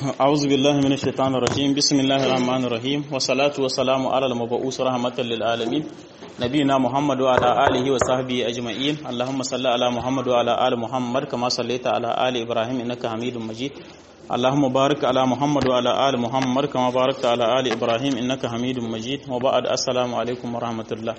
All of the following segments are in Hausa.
أعوذ بالله من الشيطان الرجيم بسم الله الرحمن الرحيم والصلاة والسلام على المبعوث رحمة للعالمين نبينا محمد وعلى آله وصحبه أجمعين اللهم صل على محمد وعلى آل محمد كما صليت على آل إبراهيم إنك حميد مجيد اللهم بارك على محمد وعلى آل محمد كما باركت على آل إبراهيم إنك حميد مجيد وبعد السلام عليكم ورحمة الله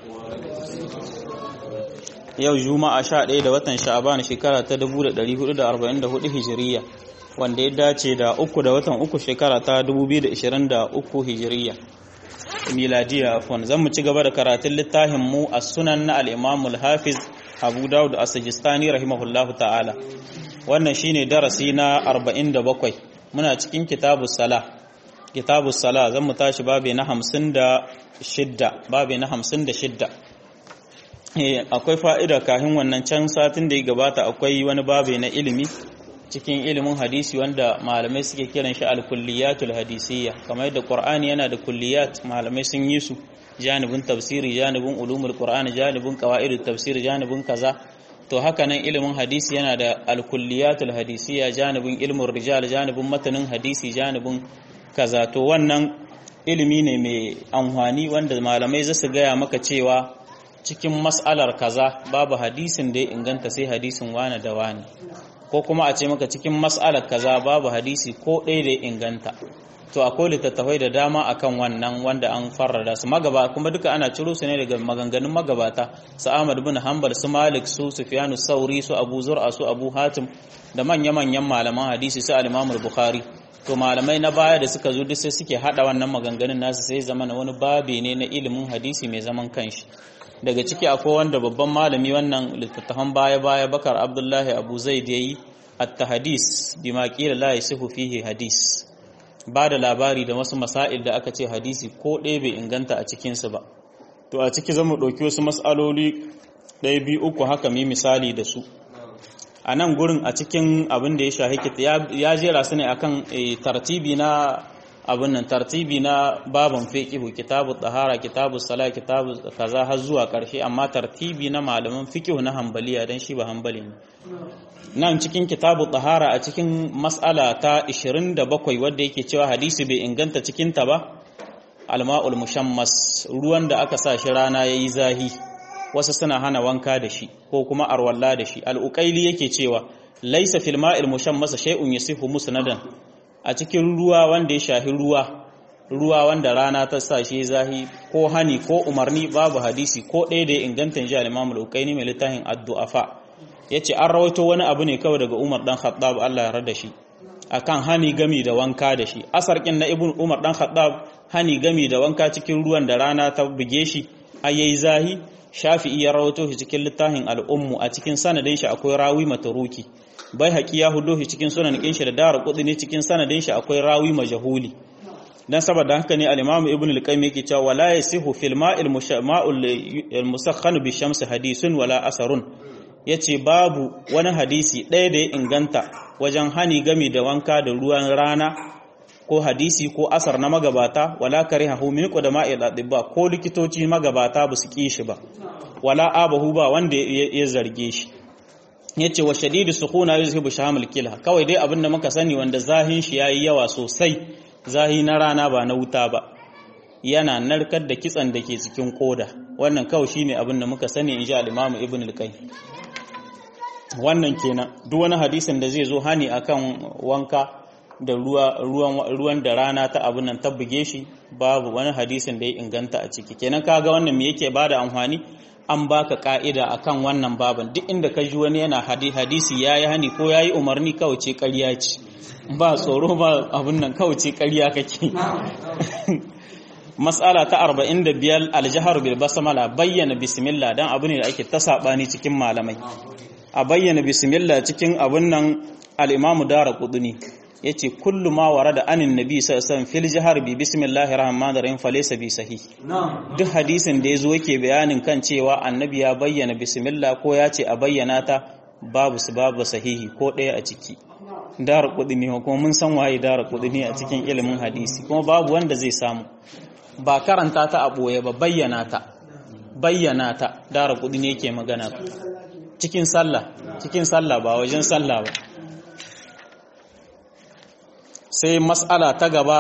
yau juma'a 11 da watan sha'aban shekara ta 1444 hijiriya wanda ya dace da uku da watan uku shekara ta 2023 hijiriya miladiya afwan zan mu ci gaba da karatun littafin mu a sunan na al-imam al-hafiz abu dawud as-sajistani rahimahullahu ta'ala wannan shine darasi na 47 muna cikin kitabus sala kitabus sala zan mu tashi babe na 56 babe na 56 akwai fa'ida kafin wannan can satin da ya gabata akwai wani babe na ilimi cikin ilimin hadisi wanda malamai suke kiran shi al-kulliyatul hadisiyya kamar yadda qur'ani yana da kulliyat malamai sun yi su janibin tafsiri janibin ulumul qur'ani janibin qawaidut tafsir janibin kaza to haka nan ilimin hadisi yana da al-kulliyatul hadisiyya janibin ilmin rijal janibin matanin hadisi janibin kaza to wannan ilimi ne mai amfani wanda malamai za su gaya maka cewa cikin mas'alar kaza babu hadisin da ya inganta sai hadisin wane da wane ko kuma a ce maka cikin mas'alar kaza babu hadisi ko ɗaya da ya inganta to akwai littattafai da dama akan wannan wanda an farrada su magaba kuma duka ana ciro su ne daga maganganun magabata su Ahmad bin Hanbal su Malik su Sufyanu Sauri su Abu Zur'a su Abu Hatim da manya-manyan malaman hadisi su al-Imam bukhari to malamai na baya da suka zo duk sai suke hada wannan maganganun nasu sai zama wani babe ne na ilimin hadisi mai zaman kanshi daga ciki akwai wanda babban malami wannan littattafan baya-baya bakar abdullahi abu zaid yayi at-tahdis bima qila la yasihu fihi hadis ba da labari da wasu masail da aka ce hadisi ko ɗaya bai inganta a cikin su ba to a ciki zamu ɗauki wasu mas'aloli ɗaya biyu uku haka mi misali da su a nan gurin a cikin abin da ya shahi ya jera su ne akan tartibi na abin nan tartibi na baban fiqhu kitabu tahara kitabu sala kitabu kaza har zuwa karshe amma tartibi na malaman fiqhu na hanbaliya dan shi ba hanbali ne nan cikin kitabu tahara a cikin mas'ala ta 27 wanda yake cewa hadisi bai inganta cikin ta ba alma'ul mushammas ruwan da aka sa shi rana yayi zahi wasu suna hana wanka da shi ko kuma arwalla da shi al-uqaili yake cewa laysa fil ma'il mushammas shay'un yasihu musnadan a cikin ruwa wanda ya shahi ruwa ruwa wanda rana ta sa shi zahi ko hani ko umarni babu hadisi ko ɗaya da ya inganta ji al-Imam al-Uqayni mai littafin ad-du'afa yace an rawaito wani abu ne kawai daga Umar dan Khattab Allah ya rada shi akan hani gami da wanka da shi asar kin na Ibn Umar dan Khattab hani gami da wanka cikin ruwan da rana ta buge shi ayi zahi Shafi'i ya rawaito shi cikin littafin al-Ummu a cikin sanadin shi akwai rawi mataruki bai haƙi ya hudo shi cikin sunan shi da dara kudi ne cikin sanadin shi akwai rawi majahuli dan saboda haka ne al-Imam Ibn al-Qayyim yake cewa wala yasihu fil ma'il ma'ul musakhan bi shams hadisun wala asarun yace babu wani hadisi ɗaya da ya inganta wajen hani gami da wanka da ruwan rana ko hadisi ko asar na magabata wala karihahu min qudama'il adibba ko likitoci magabata ba su ki shi ba wala abahu ba wanda ya zarge shi ya ce wa shadidu sukuna yuzhibu shahamul kilha kawai dai abin da muka sani wanda zahin shi yayi yawa sosai zahi na rana ba na wuta ba yana narkar da kitsan da ke cikin koda wannan kawai shine abin da muka sani inji al-Imam Ibn al-Qayyim wannan kenan duk wani hadisin da zai zo hani akan wanka da ruwa ruwan ruwan da rana ta abin nan ta buge shi babu wani hadisin da ya inganta a ciki kenan kaga wannan me yake bada amfani an baka ka'ida akan wannan baban duk inda ka ji wani yana hadisi yayi hani ko yayi umarni kawai ce ƙarya ce ba tsoro ba abin nan kawai ce ƙarya kake mas'ala ta 45 aljahar bil basmala bayyana bismillah dan abu ne da ake ta sabani cikin malamai a bayyana bismillah cikin abun nan al-imamu daraqutni yace kullu ma warada anin nabi sallallahu alaihi wasallam fil jahar bi bismillahir rahmanir rahim falaysa bi sahih duk hadisin da yazo yake bayanin kan cewa annabi ya bayyana bismillah ko ya ce a bayyana ta babu su babu sahihi ko ɗaya a ciki dara kudini kuma mun san waye dara kudini a cikin ilimin hadisi kuma babu wanda zai samu ba karanta ta a boye ba bayyana ta bayyana ta dara kudini yake magana cikin sallah cikin sallah ba wajen sallah ba sai mas'ala ta gaba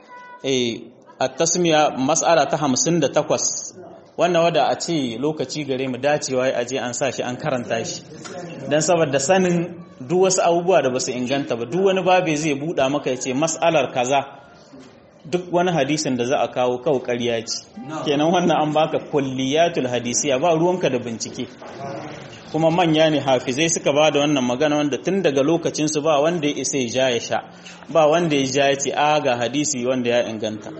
a tasmiya mas'ala ta 58 wannan wada a ce lokaci gare mu dacewa a je an sa shi an karanta shi don saboda sanin duk wasu abubuwa da basu inganta ba duk wani babe zai buɗa maka ya ce mas'alar kaza duk wani hadisin da za a kawo kawo ƙarya ce kenan wannan an baka kulliyatul hadisiya ba ruwanka da bincike kuma manya ne hafizai suka ba da wannan magana wanda tun daga lokacinsu ba wanda ya isa ya ja ya sha ba wanda ya ja ya ce a ga hadisi wanda ya inganta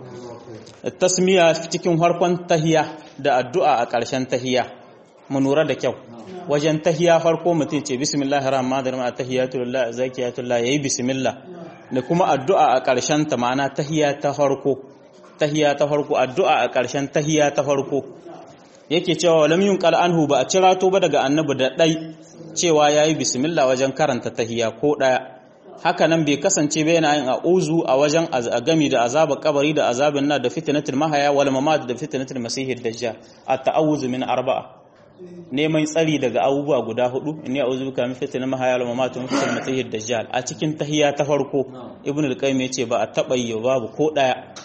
tasmiya cikin harkon tahiya da addu'a a ƙarshen tahiya mu lura da kyau wajen tahiya farko mutum ce bismillahir rahmanir rahim tahiyatullah zakiyatullah yayi bismillah da kuma addu'a a ƙarshen ta ma'ana tahiya ta farko tahiya ta farko addu'a a ƙarshen tahiya ta farko yake cewa lam yunqal anhu ba a cirato ba daga annabi da dai cewa yayi bismillah wajen karanta tahiya ko daya haka nan bai kasance ba yana yin a'uzu a wajen azagami da azabar kabari da azabin na da fitnatul mahaya wal mamat da fitnatul masihid dajjal at ta'awuzu min arba'a neman tsari daga abubuwa guda hudu inni a'udhu bika min fitnatil mahaya wal mamat wa fitnatil masihid dajjal a cikin tahiya ta farko ibnu al-qayyim yace ba a taba yi babu ko daya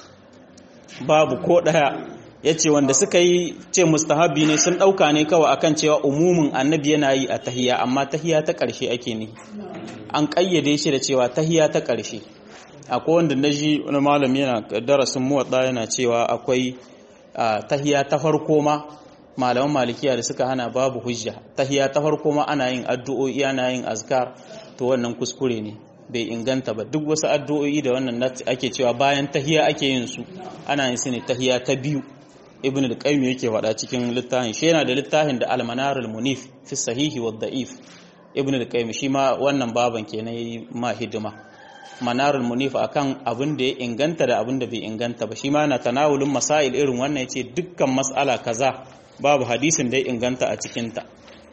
babu ko daya yace wanda suka yi ce mustahabi ne sun dauka ne kawai akan cewa umumin annabi yana yi a tahiya amma tahiya ta karshe ake ne an kayyade shi da cewa tahiya ta karshe akwai wanda naji wani malami yana darasin muwadda yana cewa akwai tahiya ta farko ma malaman malikiya da suka hana babu hujja tahiya ta farko ma ana yin addu'o'i ana yin azkar to wannan kuskure ne bai inganta ba duk wasu addu'o'i da wannan ake cewa bayan tahiya ake yin su ana yin su ne tahiya ta biyu ibn al-qayyim yake faɗa cikin littafin shi yana da littafin da al-manarul munif fi sahihi wa da'if ibn al-qayyim shi ma wannan baban kenan yayi ma hidima manarul munif akan abin da ya inganta da abin da bai inganta ba shi ma na tanawulin masail irin wannan yace dukkan mas'ala kaza babu hadisin da ya inganta a cikin ta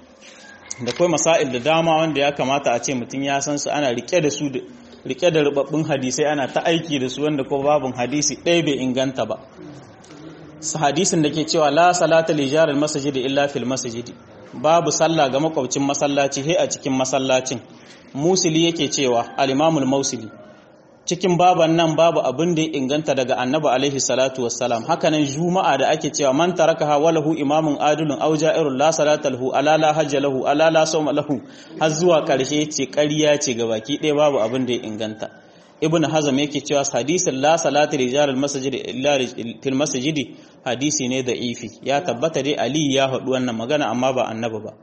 da kai masail da dama wanda ya kamata a ce mutum ya san su ana rike da su rike da rubabbun hadisai ana ta aiki da su wanda ko babun hadisi ɗaya bai inganta ba hadisin da ke cewa la salata li jaril masjidi illa fil masjidi babu sallah ga makwabcin masallaci he a cikin masallacin musili yake cewa al-imamul mausili cikin baban nan babu abin da ya inganta daga annabi alaihi salatu wassalam hakanan juma'a da ake cewa man tarakaha walahu imamun adilun aw ja'irun la salata lahu ala la hajja lahu ala la sawma lahu har zuwa karshe ce ƙarya ce ga baki ɗaya babu abin da ya inganta ibn hazm yake cewa hadisin la salati rijal al masjid illa fil masjid hadisi ne da ifi ya tabbata dai ali ya haɗu wannan magana amma ba annabi ba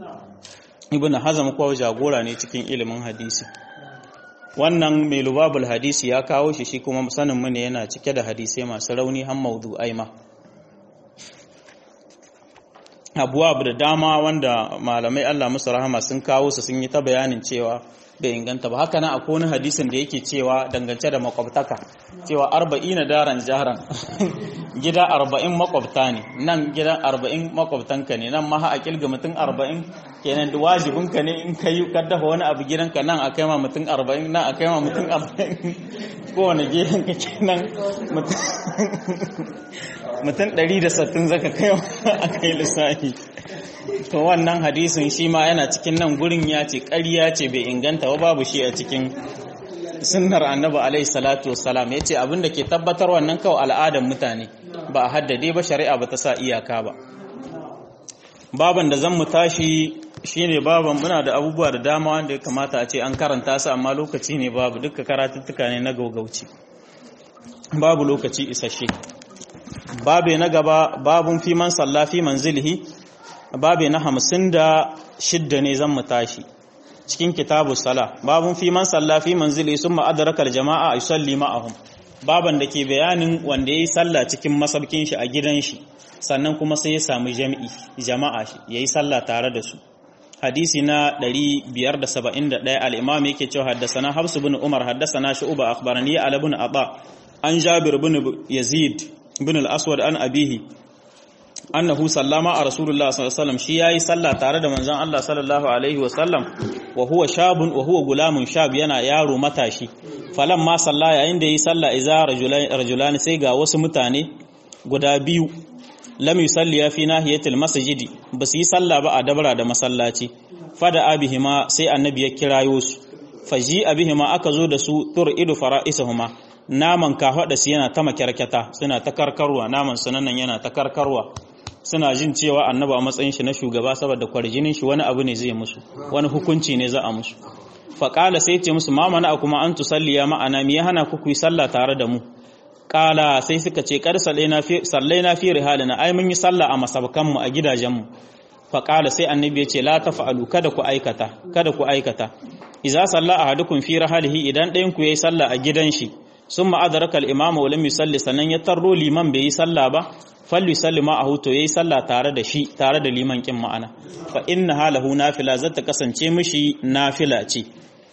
ibn hazm ko jagora ne cikin ilimin hadisi wannan mai lubabul hadisi ya kawo shi shi kuma sanin mu ne yana cike da hadisai masu rauni har mawdu'ai ma abuwa da dama wanda malamai Allah musu rahama sun kawo su sun yi ta bayanin cewa bai inganta ba haka nan akwai wani hadisin da yake cewa dangance da makwabtaka cewa arba'ina daran jaran gida arba'in makwabta ne nan gidan arba'in makwabtanka ne nan maha a kilga mutum arba'in kenan da wajibinka ne in ka yi kaddafa wani abu gidanka nan a kai ma mutum arba'in nan a kai ma mutum arba'in kowane gidanka kenan mutum ɗari da sattin zaka kai a kai lissafi to wannan hadisin shi ma yana cikin nan gurin ya ce ƙarya ce bai inganta ba babu shi a cikin sunnar annabi alaihi salatu wassalam ya ce abinda ke tabbatar wannan kawai al'adar mutane ba a haddade ba shari'a ba ta sa iyaka ba baban da zan mu tashi shine baban muna da abubuwa da dama wanda ya kamata a ce an karanta su amma lokaci ne babu duka karatuttuka ne na gaugauci babu lokaci isasshe babe na gaba babun fi man salla fi manzilihi babe na hamsin da shidda ne zan mu tashi cikin kitabu sala babun fi man salla fi manzilihi sun ma'adarakar jama'a a yusalli ma'ahum baban da ke bayanin wanda ya yi salla cikin masaukin shi a gidan shi sannan kuma sai ya samu jami'i jama'a shi ya yi salla tare da su hadisi na 571 al-imam yake cewa haddasana Hafs bin Umar haddasana Shu'ba akhbarani Ali bin Aba an Jabir bin Yazid bin al-Aswad an abihi annahu sallama a Rasulullah sallallahu alaihi wasallam shi yayi sallah tare da manzon Allah sallallahu alaihi wasallam wa huwa shabun wa huwa gulamun shab yana yaro matashi falamma salla yayin da yi sallah iza rajulan sai ga wasu mutane guda biyu lam yusalli fi nahiyatil masjidi basu yi sallah ba a dabara da masallaci fada abihima sai annabi ya kirayo su faji abihi ma aka zo da su tur idu fara'isahuma naman kafaɗa su yana ta makyarkyata suna ta karkarwa naman sunanan yana ta karkarwa suna jin cewa annaba a matsayin shi na shugaba saboda kwarjinin shi wani abu ne zai musu wani hukunci ne za a musu faƙala sai ce musu ma mana kuma an tusalliya ma'ana me ya hana ku yi sallah tare da mu ƙala sai suka ce kar sallai na fi rihalina ai mun yi sallah a masabakan mu a gidajen mu faƙala sai annabi ya ce la tafa'alu kada ku aikata kada ku aikata idza salla ahadukum fi rahalihi idan ɗayan ku yayi sallah a gidan shi summa adraka al-imamu wa lam yusalli sannan ya tarro liman bai yi sallah ba falli salli ma a huto yayi sallah tare da shi tare da liman kin ma'ana fa inna halahu nafila zata kasance mishi nafila ce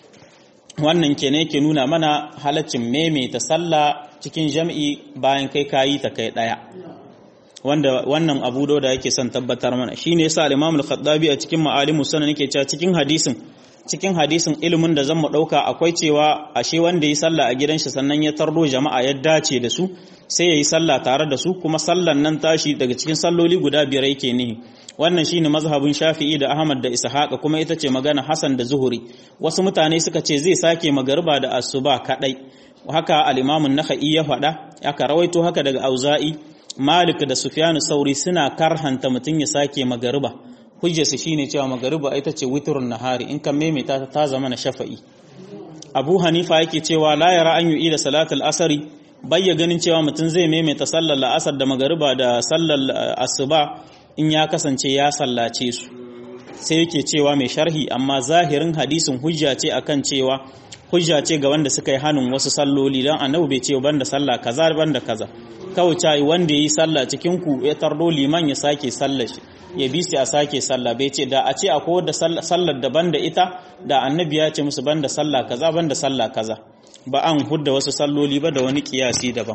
wannan kenan yake nuna mana halaccin maimaita sallah cikin jam'i bayan kai kayi ta kai daya wanda wannan abu da yake son tabbatar mana shine yasa al-Imam al-Khattabi a cikin Ma'alimus Sunan yake cewa cikin hadisin cikin hadisin ilimin da zan mu ɗauka akwai cewa ashe wanda yi sallah a gidan shi sannan ya tardo jama'a ya dace da su sai ya yi sallah tare da su kuma sallan nan tashi daga cikin salloli guda biyar yake nihi wannan shine mazhabin Shafi'i da Ahmad da Ishaq kuma ita ce magana Hassan da Zuhuri wasu mutane suka ce zai sake magariba da asuba kadai haka al-Imam an-Nakhai ya faɗa aka rawaito haka daga Auza'i Malik da Sufyan Sauri suna karhanta mutun ya sake magariba hujjarsu shine cewa magariba ita ce witrun nahari in kan maimaita ta ta zama na shafa'i Abu Hanifa yake cewa la yara an yu'i da salatul asari bayya ganin cewa mutum zai maimaita sallar la'asar da magariba da sallar asuba in ya kasance ya sallace su sai yake cewa mai sharhi amma zahirin hadisin hujja ce akan cewa hujja ce ga wanda suka yi hannun wasu salloli don annabi bai ce banda sallah kaza banda kaza kawai cai wanda yayi sallah cikin ku ya tardo liman ya sake sallar shi ya bi su a sake sallah bai ce da a ce akwai wadda sallar daban da ita da annabi ya ce musu banda sallah kaza banda sallah kaza ba an hudda wasu salloli ba da wani kiyasi daban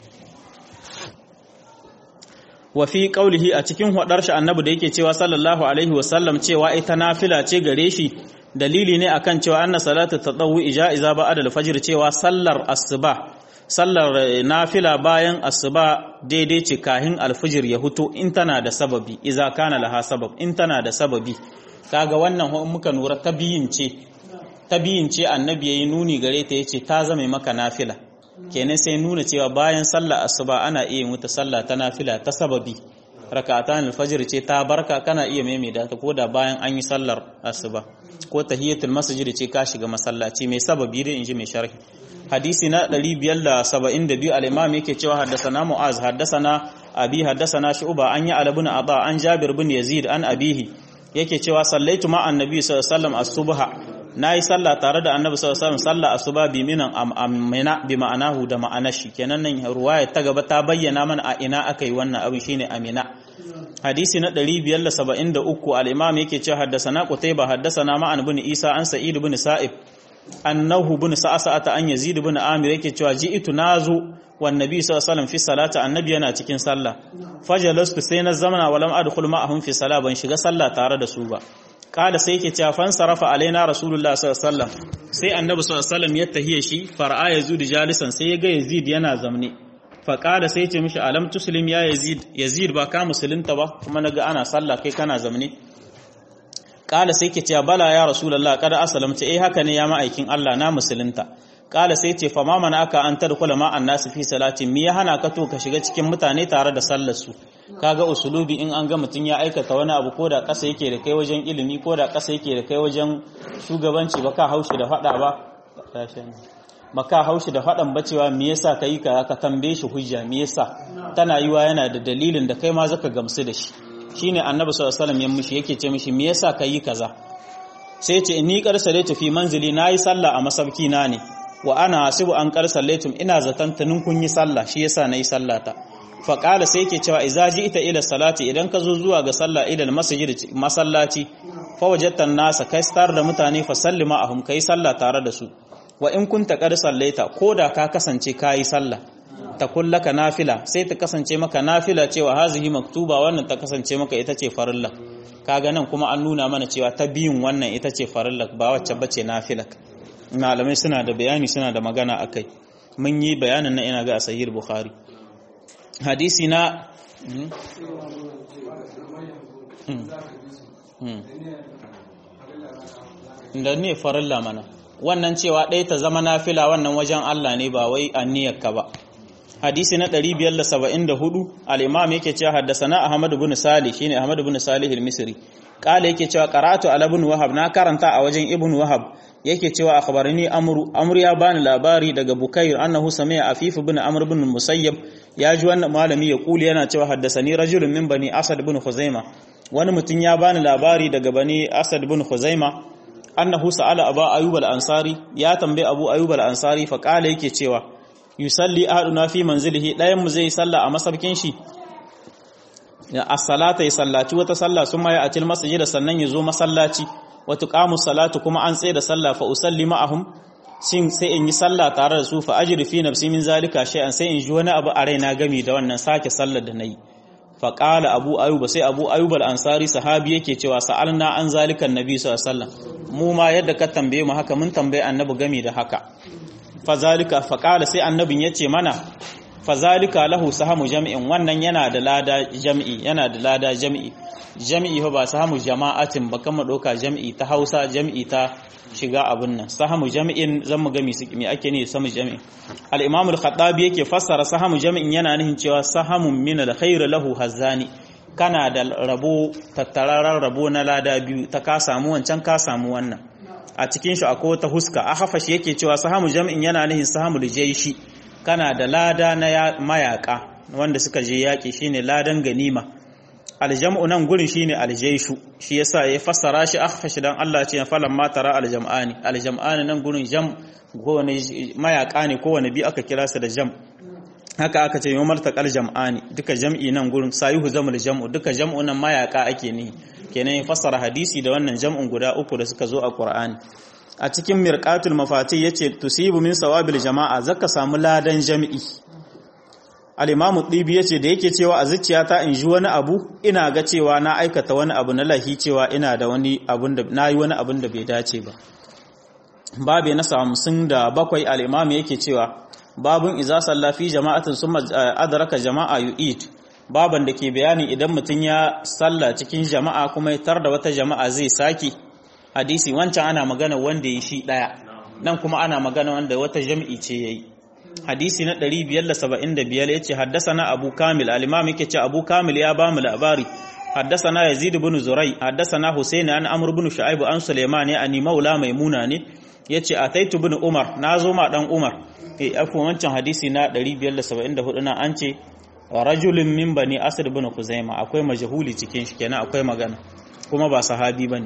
wa fi qaulihi a cikin hudar shi annabi da yake cewa sallallahu alaihi wa sallam cewa ita nafila ce gare shi dalili ne akan cewa anna salatu tatawwu ijaiza ba'da al-fajr cewa sallar asuba sallar nafila bayan asuba daidai ce kahin alfijir ya huto in tana da sababi iza kana laha sabab in tana da sababi kaga wannan muka nura tabiyin ce tabiyin ce annabi yayi nuni gare ta yace ta zame maka nafila kenan sai nuna cewa bayan sallar asuba ana iya muta sallah ta nafila ta sababi rak'atan alfajr ce ta barka kana iya maimaita ta koda bayan an yi sallar asuba ko tahiyatul masjid ce ka shiga masallaci mai sababi dai inji mai sharhi hadisi na 572 al-imam yake cewa haddasana mu'az haddasana abi haddasana shu'ba an ya alabun aba an jabir bin yazid an abihi yake cewa sallaitu ma annabi sallallahu alaihi wasallam as-subha nayi sallah tare da annabi sallallahu alaihi wasallam sallah asuba bi minan amina bi ma'anahu da ma'anar shi kenan nan ruwaya ta gaba ta bayyana mana a ina aka yi wannan abin shine amina hadisi na 573 al-imam yake cewa haddasana qutayba haddasana ma'an bin isa an sa'id bin sa'ib annahu bin sa'ata an yazid bin amir yake cewa ji'tu nazu wan nabi sallallahu alaihi wasallam fi salati annabi yana cikin sallah fajalastu sai na zamana walam adkhul ma'ahum fi salah ban shiga sallah tare da su ba kala sai yake cewa fan sarafa alaina rasulullah sallallahu alaihi wasallam sai annabi sallallahu alaihi wasallam ya tahiye shi far'a yazid jalisan sai ya ga yazid yana zamne fa kala sai ya ce mishi alam tuslim ya yazid yazid ba ka musulunta ba kuma naga ana sallah kai kana zamne kala sai ke cewa bala ya rasulullah kada asalamta eh haka ne ya ma'aikin Allah na musulunta kala sai ce fama mana aka an tadkhula ma annasu fi salati me ya hana ka to ka shiga cikin mutane tare da sallar su kaga usulubi in an ga mutun ya aikata wani abu ko da kasa yake da kai wajen ilimi ko da kasa yake da kai wajen shugabanci ba ka haushi da fada ba ba ka haushi da fadan ba cewa me yasa kai ka ka tambaye shi hujja me yasa tana yiwa yana da dalilin da kai ma zaka gamsu da shi shine annabi sallallahu alaihi wasallam ya mishi yake ce mishi me yasa kai kaza sai ce ni qarsalatu fi manzili nayi sallah a masabki na ne wa ana hasibu an qarsalaitum ina zatan tunin kun yi sallah shi yasa nayi sallata fa qala sai yake cewa idza ita ila salati idan ka zo zuwa ga sallah ila masjid masallaci fa wajadta nasa kai star da mutane fa sallima ahum kai sallah tare da su wa in kunta qad sallaita koda ka kasance kai sallah ta kullaka nafila sai ta kasance maka nafila cewa hazihi maktuba wannan ta kasance maka ita ce farilla kaga nan kuma an nuna mana cewa ta biyun wannan ita ce farilla ba wacce bace nafila malamai suna da bayani suna da magana akai mun yi bayanin na ina ga sahih bukhari hadisi na da ne farilla mana wannan cewa ɗaya ta zama nafila wannan wajen Allah ne ba wai anniyarka ba hadisi na 574 al-imam yake cewa haddasana Ahmad ibn Salih shine Ahmad ibn Salih al-Misri kala yake cewa qara'atu ala ibn Wahab na karanta a wajen ibn Wahab yake cewa akhbarani amru amru ya bani labari daga Bukair annahu sami'a Afif ibn Amr ibn Musayyab ya ji wannan malami ya kuli yana cewa haddasani rajulun min bani Asad ibn Khuzaima wani mutum ya bani labari daga bani Asad ibn Khuzaima annahu sa'ala Abu Ayyub al-Ansari ya tambaye Abu Ayyub al-Ansari fa kala yake cewa yusalli ahaduna fi manzilihi dayan mu zai salla a masabkin shi ya as-salata ya sallaci wata salla summa ya atil masjida sannan ya zo masallaci wa tuqamu salatu kuma an tsaye da salla fa usalli ma'ahum shin sai in yi salla tare da su fa ajri fi nafsi min zalika shay'an sai in ji wani abu a raina gami da wannan sake sallar da nayi fa qala abu ayyuba sai abu ayyub al-ansari sahabi yake cewa sa'alna an zalika annabi sallallahu alaihi wasallam mu ma yadda ka tambaye mu haka mun tambaye annabi gami da haka fazalika faƙala sai annabin ya ce mana fazalika lahu sahamu jami'in wannan yana da lada jami'i yana da lada jami'i jami'i ba sahamu jama'atin ba kama ɗauka jami'i ta hausa jami'i ta shiga abin nan sahamu jami'in zan mu gami su me ake ne samu jami'in al-imam al-khattabi yake fassara sahamu jami'in yana nufin cewa sahamun min al-khair lahu hazani kana da rabo tattararar rabo na lada biyu ta ka samu wancan ka samu wannan a cikin shi akwai wata huska a hafashi yake cewa sahamu jam'in yana nihin sahamu jaishi kana da lada na mayaka wanda suka je yaki shine ladan ganima aljam'u nan gurin shine aljaishu shi yasa ya fassara shi akhfashi dan Allah ce falan ma tara aljam'ani aljam'ani nan gurin jam kowane mayaka ne kowane bi aka kira su da jam haka aka ce yawmal taqal jam'ani duka jam'i nan gurin sayuhu zamul jam'u duka jam'u nan mayaka ake ni kenan ya fassara hadisi da wannan jam'un guda uku da suka zo a Qur'ani a cikin mirqatul mafati yace tusibu min sawabil jama'a zaka samu ladan jami'i al-imamu dibi yace da yake cewa a zuciyata in ji wani abu ina ga cewa na aikata wani abu na lahi cewa ina da wani abun da nayi wani abun da bai dace ba babe na samsun da bakwai al-imamu yake cewa babun iza salla fi jama'atin summa adraka jama'a yu'id baban da ke bayani idan mutum ya salla cikin jama'a kuma ya tar da wata jama'a zai saki hadisi wancan ana magana wanda ya shi daya nan kuma ana magana wanda wata jami'i ce yayi hadisi na 575 yace haddasana abu kamil al-imam yake ce abu kamil ya ba mu labari haddasana yazid ibn zurai haddasana husayn an amr ibn shu'aib an sulaiman ya ani maula maimuna ne yace ataitu ibn umar nazo ma dan umar eh afu wancan hadisi na 574 na an ce rajulun min bani asad ibn khuzaima akwai majhuli cikin shi kenan akwai magana kuma ba sahabi bane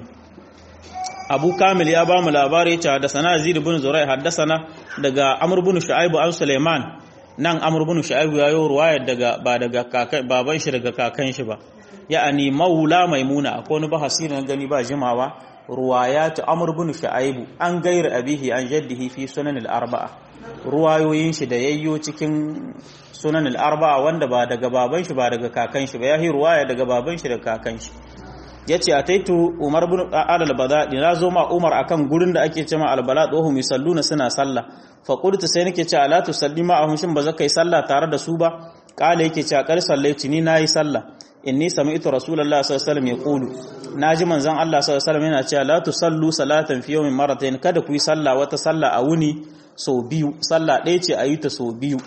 abu kamil ya ba mu labari ya ce haddasana yazid ibn zurai haddasana daga amr ibn shu'aib an sulaiman nan amr ibn shu'aib ya yi ruwayar daga ba daga kakan baban shi daga kakan shi ba ya'ani maula maimuna akwai wani bahasi na gani ba jimawa ruwayatu amr ibn shu'aib an gairi abihi an jaddihi fi sunan al-arba'a ruwayoyin shi da yayyo cikin sunan al-arba'a wanda ba daga baban shi ba daga kakan shi ba yahi ruwaya daga baban shi daga kakan shi ya ce a taitu umar bin al-bada na zo ma umar akan gurin da ake cema al-bala tsohon mai salluna suna sallah fa qultu sai nake ce ala tusalli ma ahum shin ba za kai sallah tare da su ba kala yake ce a kar sallaici ni nayi sallah inni sami'tu rasulullahi sallallahu alaihi wasallam yaqulu naji manzon Allah sallallahu alaihi wasallam yana cewa la tusallu salatan fi yawmin marratayn kada ku yi sallah wata sallah a wuni sau biyu sallah ɗaya ce a yi ta sau biyu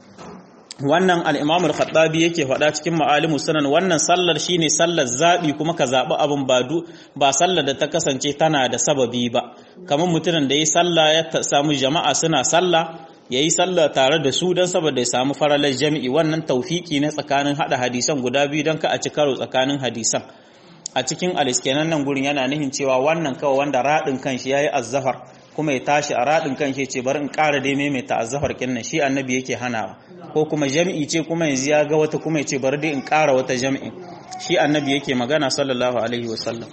wannan al'imam al-khattabi yake faɗa cikin ma'alimu sunan wannan sallar shine sallar zaɓi kuma ka zaɓi abin badu ba sallar da ta kasance tana da sababi ba kamar mutumin da ya sallah ya samu jama'a suna sallah ya yi sallah tare da su don saboda ya samu faralar jami'i wannan taufiki na tsakanin haɗa hadisan guda biyu don ka a ci karo tsakanin hadisan a cikin aliskenan nan gurin yana nihin cewa wannan kawai wanda raɗin kanshi ya yi azzafar kuma ya tashi a raɗin kanshi ce bari in ƙara dai maimaita azzafar kinnan shi annabi yake hanawa ko kuma jami'i ce kuma yanzu ya ga wata kuma ya ce bari dai in ƙara wata jami'i shi annabi yake magana sallallahu alaihi wasallam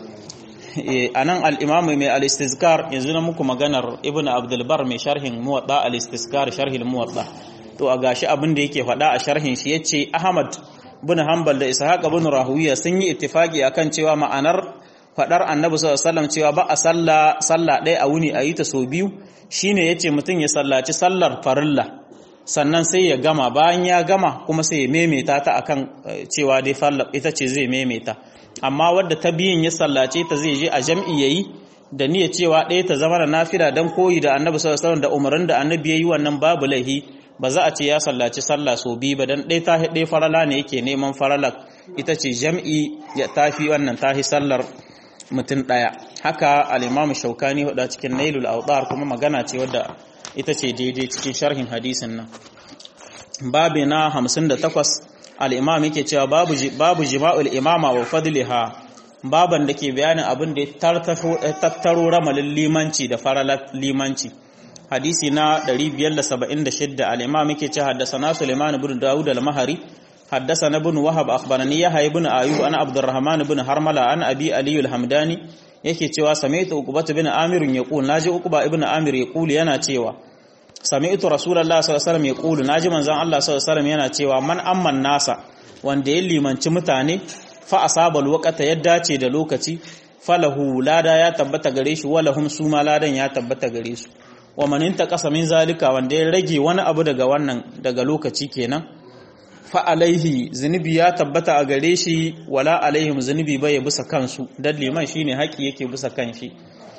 a nan al'imamu mai al'istizkar yanzu na muku maganar ibn abdulbar mai sharhin muwaɗa al'istizkar sharhin muwaɗa to a gashi abin da yake faɗa a sharhin shi ya ce ahmad bin hanbal da ishaq bin rahuwiya sun yi ittifaki akan cewa ma'anar faɗar annabi sallallahu alaihi wasallam cewa ba a sallah sallah ɗaya a wuni a yi ta sau biyu shine yace mutum ya sallaci sallar farilla sannan sai ya gama bayan ya gama kuma sai ya maimaita ta akan cewa dai farla ita ce zai maimaita amma wadda ta biyin ya sallace ta zai je a jam'i yayi da niyyar cewa ɗaya ta zama da nafila dan koyi da annabi sallallahu alaihi wasallam da umarin da annabi yayi wannan babu lahi ba za a ce ya sallaci sallah so biyu ba dan ɗaya ta ɗaya farala ne yake neman farala ita ce jam'i ya tafi wannan tahi sallar mutum ɗaya haka al-imam shaukani huda cikin nailul awdar kuma magana ce wadda ita ce daidai cikin sharhin hadisin nan babi na 58 al-imam yake cewa babu babu jima'ul imama wa fadliha baban da ke bayanin abin da ya tattaro ramalin limanci da faralar limanci hadisi na 576 al-imam yake cewa haddathana Sulaiman ibn Dawud al-Mahari haddathana ibn Wahab akhbarani Yahya ibn Ayyub ana Abdurrahman ibn Harmala an Abi Ali al-Hamdani yake cewa sami'tu Uqbah ibn Amir yaqul naji Uqbah ibn Amir yaqul yana cewa sami'tu Rasulullah sallallahu alaihi wasallam yaqul naji manzon Allah sallallahu alaihi wasallam yana cewa man amman nasa wanda ya limanci mutane fa asaba alwaqata ya dace da lokaci falahu lada ya tabbata gare shi walahum suma ladan ya tabbata gare su wa man intaqasa min zalika wanda ya rage wani abu daga wannan daga lokaci kenan fa alaihi zunubi ya tabbata a gare shi wala alaihim zunubi bai bisa kansu dan liman shine haƙi yake bisa kanshi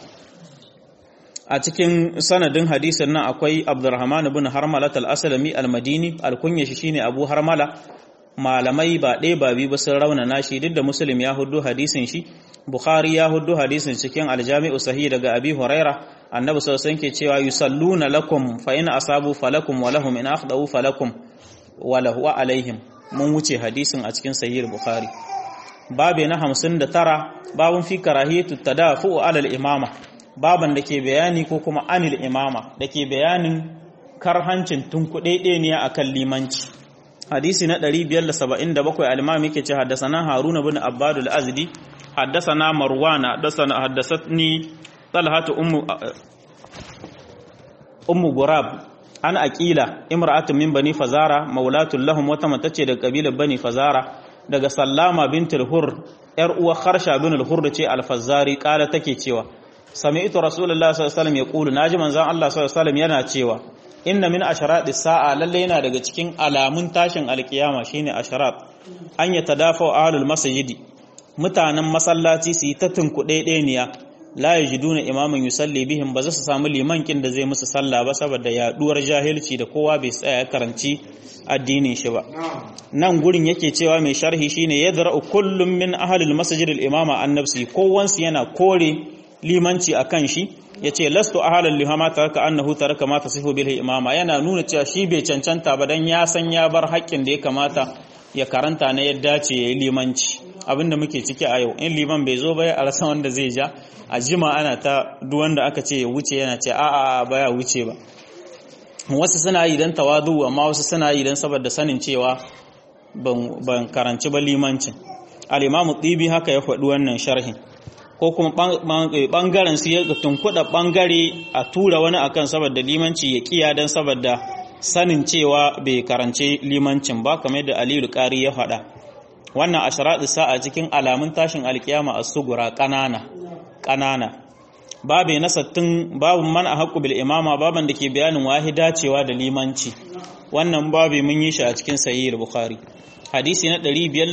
a cikin sanadin hadisin nan akwai Abdurrahman ibn Harmala al-Aslami al-Madini al-kunya shi shine Abu Harmala malamai ba ɗaya ba biyu ba sun raunana shi duk da Muslim ya hudu hadisin shi Bukhari ya hudu hadisin cikin aljami'u sahih daga Abi Huraira annabi sallallahu alaihi ke cewa yusalluna lakum fa in asabu falakum wa lahum in akhdau falakum wa lahu wa alaihim mun wuce hadisin a cikin sahih Bukhari babe na 59 babun fi karahiyatu tadafu ala al-imama baban da ke bayani ko kuma anil imama da ke bayanin karhancin tunkuɗe ne akan limanci hadisi na 577 al-imam yake ce haddathana haruna bin abbad al-azdi haddathana marwan haddathana haddathatni talhatu ummu ummu gurab an aqila imra'atun min bani fazara maulatul lahum wata matace daga kabilar bani fazara daga sallama bintul hur yar uwa kharsha bin al-hur ce al-fazari kala take cewa sami'tu rasulullahi sallallahu alaihi wasallam yaqulu naji manzon Allah sallallahu alaihi wasallam yana cewa inna min asharati sa'a lalle yana daga cikin alamun tashin alkiyama shine asharat an ya tadafa ahlul masjidi mutanen masallaci su yi ta tunkuɗe ɗeniya la yajiduna imaman yusalli bihim ba za su samu liman kin da zai musu sallah ba saboda yaduwar jahilci da kowa bai tsaya karanci addinin shi ba nan gurin yake cewa mai sharhi shine yadra'u kullum min ahlil masjid al-imama an nafsi kowansu yana kore limanci akan shi yace lastu ahalan lihama taraka annahu taraka ma tasifu bil imama yana nuna cewa shi bai cancanta ba dan ya san ya bar haƙƙin da ya kamata ya karanta na yadda ce yayi limanci abinda muke ciki a yau in liman bai zo ba ya rasa wanda zai ja a jima ana ta duk wanda aka ce ya wuce yana ce a'a baya wuce ba wasu suna yi dan tawadu amma wasu suna yi dan saboda sanin cewa ban karanci ba limancin al-imamu tibi haka ya faɗi wannan sharhin ko kuma bangaren su ya tunkuɗa bangare a tura wani akan saboda limanci ya kiya dan saboda sanin cewa bai karance limancin ba kamar da Aliyu Qari ya faɗa wannan asharatu sa'a cikin alamun tashin alkiyama as-sugura kanana kanana babu na sattin babu man ahqqu bil imama baban da ke bayanin wahida cewa da limanci wannan babu mun yi shi a cikin sahih bukhari hadisi na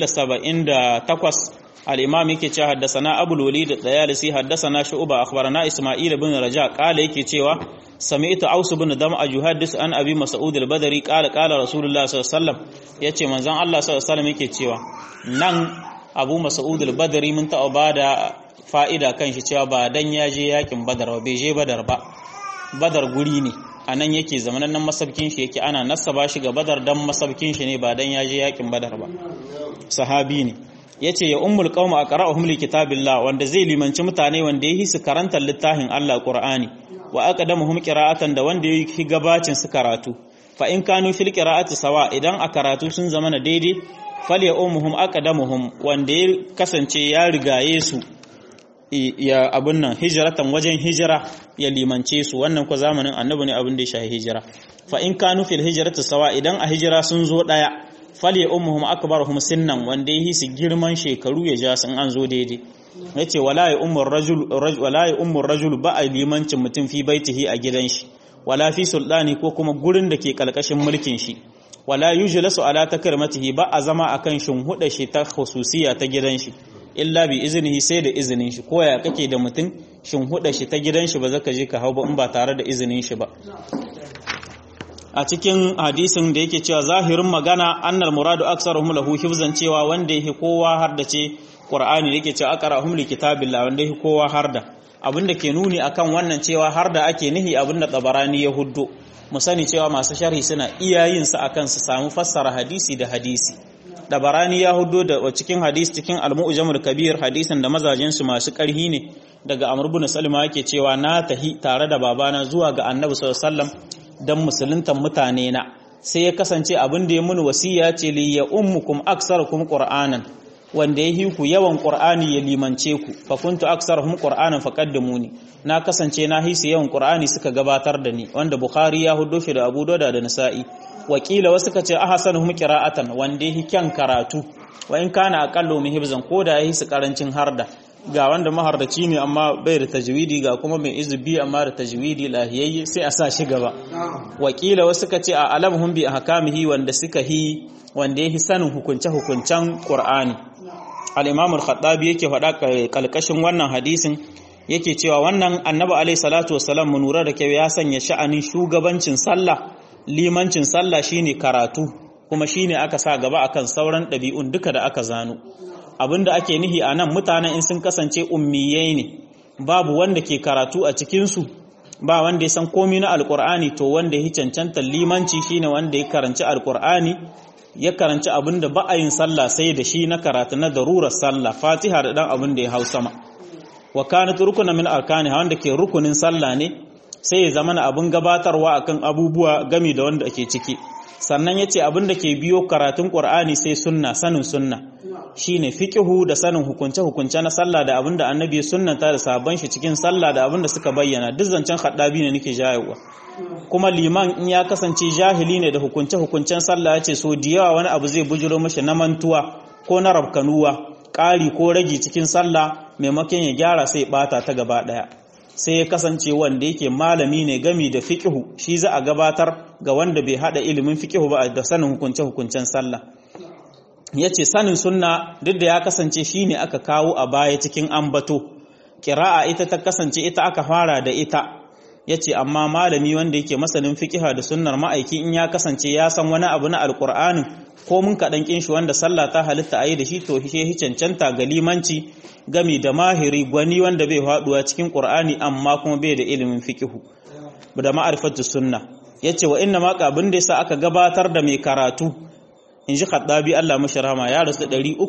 578 al-imam yake cewa haddathana abul walid dayalisi haddathana shu'ba akhbarana isma'il ibn raja qala yake cewa sami'tu aus ibn dam'a yuhaddis an abi mas'ud al-badri qala qala rasulullah sallallahu alaihi wasallam yace manzon Allah sallallahu alaihi wasallam yake cewa nan abu mas'ud al-badri mun taɓa bada fa'ida kan shi cewa ba dan ya je yakin badar ba bai je badar ba badar guri ne a nan yake zamanan nan masabkin shi yake ana nasaba shi ga badar dan masabkin shi ne ba dan ya je yakin badar ba sahabi ne yace ya ummul qauma aqra'uhum li kitabillah wanda zai limanci mutane wanda yi su karanta littafin Allah Qur'ani wa aqdamuhum qira'atan da wanda yi gabacin su karatu fa in kanu fil qira'ati sawa idan a karatu sun zama na daidai falya ummuhum aqdamuhum wanda ya kasance ya rigaye su ya abun nan hijratan wajen hijira ya limance su wannan ko zamanin annabi ne abin da ya shahi hijira fa in kanu fil hijrati sawa idan a hijira sun zo daya falya ummuhum akbaruhum sinnan wanda ya su girman shekaru ya ja sun an zo daidai yace wala ya ummur rajul wala ya ummur rajul ba a limancin mutum fi baitihi a gidan shi wala fi sultani ko kuma gurin da ke kalkashin mulkin shi wala yujlasu ala takrimatihi ba a zama akan shinhuda shi ta khususiya ta gidan shi illa bi iznihi sai da izinin shi ko ya kake da mutum shin huda shi ta gidan shi ba zaka je ka hau ba in ba tare da izinin shi ba a cikin hadisin da yake cewa zahirin magana annal muradu aksaruhum lahu hifzan cewa wanda yake kowa har da ce qur'ani yake cewa aqra'uhum li kitabillah wanda yake kowa har da abinda ke nuni akan wannan cewa har da ake nihi abinda tabarani ya huddo mu sani cewa masu sharhi suna iya yin sa akan su samu fassara hadisi da hadisi tabarani ya huddo da cikin hadisi cikin al-mu'jamul kabir hadisin da mazajin su masu karhi ne daga amr ibn salima yake cewa na tahi tare da babana zuwa ga annabi sallallahu alaihi wasallam dan musuluntan mutane na sai ya kasance abin da ya muni wasiya ce li ya ummukum aksarukum qur'anan wanda ya hiku yawan qur'ani ya limance ku fa kuntu aksaruhum qur'anan faqaddimuni na kasance na hisu yawan qur'ani suka gabatar da ni wanda bukhari ya hudo shi da abu dauda da nasa'i wakila wasu ka ce ahsanuhum qira'atan wanda ya kyan karatu wa in kana aqallu min hibzan ko da ya hisu karancin harda ga wanda mahardaci ne amma bai da tajwidi ga kuma mai izubi amma da tajwidi lahiyayye sai a sa shi gaba wakila wasu ka ce a alamhum bi ahkamihi wanda suka hi wanda yake sanin hukunce hukuncen qur'ani al-imam al-khattabi yake faɗa kalkashin wannan hadisin yake cewa wannan annabi alaihi salatu wassalam mun lura da kyau ya sanya sha'anin shugabancin sallah limancin sallah shine karatu kuma shine aka sa gaba akan sauran ɗabi'un duka da aka zano abinda ake nihi a nan mutanen in sun kasance ummiyai ne babu wanda ke karatu a cikinsu ba wanda ya san komi na alkur'ani to wanda ya cancanta limanci shine wanda ya karanci alkur'ani ya karanci abinda ba a yin sallah sai da shi na karatu na darurar sallah fatiha da dan abin da ya hau sama wa kanat rukuna min arkani wanda ke rukunin sallah ne sai ya zama abin gabatarwa akan abubuwa gami da wanda ake ciki sannan yace abin da ke biyo karatun qur'ani sai sunna sanin sunna shine fiqhu da sanin hukunce hukunce na sallah da abin da annabi sunnanta da sabon shi cikin sallah da abin da suka bayyana duk zancen haddabi ne nake jayewa kuma liman in ya kasance jahili ne da hukunce hukuncen sallah yace so da yawa wani abu zai bujuro mashi na mantuwa ko na rabkanuwa ƙari ko ragi cikin sallah maimakon ya gyara sai bata ta gaba daya sai ya kasance wanda yake malami ne gami da fiqhu shi za a gabatar ga wanda bai hada ilimin fiqhu ba da sanin hukunce hukuncen sallah yace sanin sunna duk da ya kasance shine aka kawo a baya cikin ambato qira'a ita ta kasance ita aka fara da ita yace amma malami wanda yake masanin fiqha da sunnar ma'aiki in ya kasance ya san wani abu na alqur'anin ko mun kaɗan ƙin shi wanda sallah ta halitta a yi da shi to shi cancanta ga limanci gami da mahiri gwani wanda bai haɗuwa cikin ƙur'ani amma kuma bai da ilimin fikihu da ma'arifatu sunna ya ce wa inna maka abin da yasa aka gabatar da mai karatu in ji khaddabi Allah mashi rahama ya rasu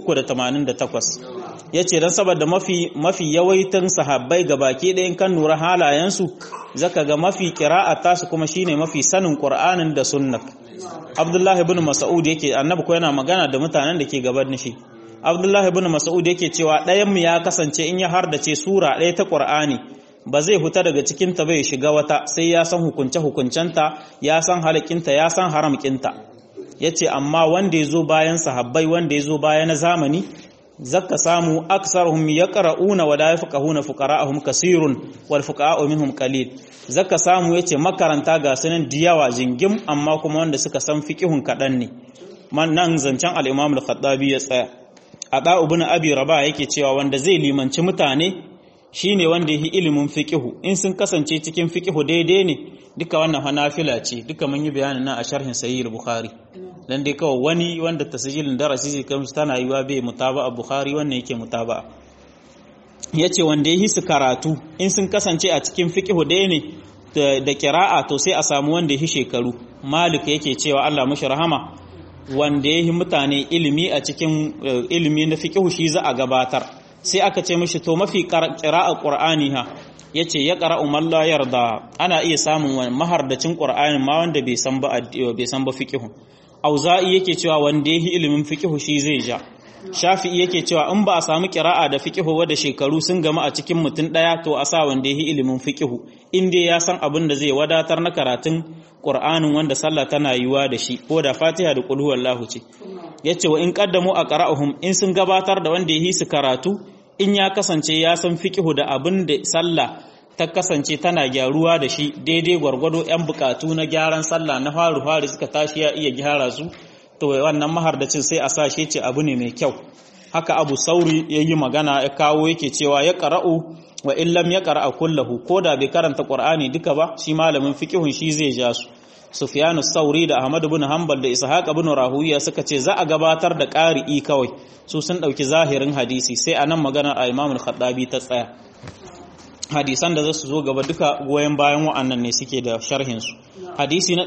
388 ya ce don saboda mafi mafi yawaitan sahabbai ga baki ɗayan kan nura halayensu zaka ga mafi ƙira'a tasu kuma shine mafi sanin ƙur'anin da sunna Abdullahi ibn Mas'ud yake annabi ko yana magana da mutanen da ke gaban shi Abdullahi ibn Mas'ud yake cewa ɗayan mu ya kasance in ya hardace sura ɗaya ta Qur'ani ba zai huta daga cikin ta bai shiga wata sai ya san hukunce hukuncenta ya san halakinta ya san haramkinta yace amma wanda yazo bayan sahabbai wanda yazo baya na zamani zaka samu aksaruhum yaqra'una wa la yafqahuna fuqara'ahum kasirun wal fuqa'u minhum qalil zaka samu yace makaranta ga sunan diyawa jingim amma kuma wanda suka san fiqihun kadan ne man nan zancen al-Imam al-Khattabi ya tsaya ada ibn Abi Rabah yake cewa wanda zai limanci mutane shine wanda yi ilimin fiqihu in sun kasance cikin fiqihu daidai ne duka wannan hanafila ce duka mun yi bayanin nan a sharhin sahih al-Bukhari dan dai kawai wani wanda tasjilin darasi zai kamsu tana yiwa bai mutaba'a Bukhari wannan yake mutaba'a yace wanda yi su karatu in sun kasance a cikin fiqihu dai ne da kira'a to sai a samu wanda yi shekaru Malik yake cewa Allah mashi rahama wanda yi mutane ilimi a cikin ilimi na fiqihu shi za a gabatar sai aka ce mishi to mafi qira'a Qur'ani ha yace ya qara'u man la yarda ana iya samun mahardacin Qur'ani ma wanda bai san ba bai san ba fiqihu auza'i yake cewa wanda yi ilimin fiqihu shi zai ja shafi'i yake cewa in ba a samu kira'a da fiqihu ba da shekaru sun gama a cikin mutum daya to a sa wanda yi ilimin fiqihu in dai ya san abin da zai wadatar na karatun qur'anin wanda sallah tana yiwa da shi ko da fatiha da qul huwallahu ce yace wa in qaddamu aqra'uhum in sun gabatar da wanda yi su karatu in ya kasance ya san fiqihu da abin da sallah ta kasance tana gyaruwa da shi daidai gwargwado yan bukatu na gyaran sallah na faru faru suka tashi ya iya gyara su to wannan mahardacin sai a sa shi ce abu ne mai kyau haka abu sauri ya yi magana ya kawo yake cewa ya qara'u wa illam ya qara'a kullahu ko da bai karanta qur'ani duka ba shi malamin fiqhun shi zai ja su Sufyanu Sauri da Ahmad ibn Hanbal da Ishaq ibn Rahuwiya suka ce za a gabatar da ƙari'i kawai su sun ɗauki zahirin hadisi sai anan magana a Imam al-Khattabi ta tsaya hadisan da za su zo gaba duka goyen bayan wa'annan ne suke da sharhin su hadisi na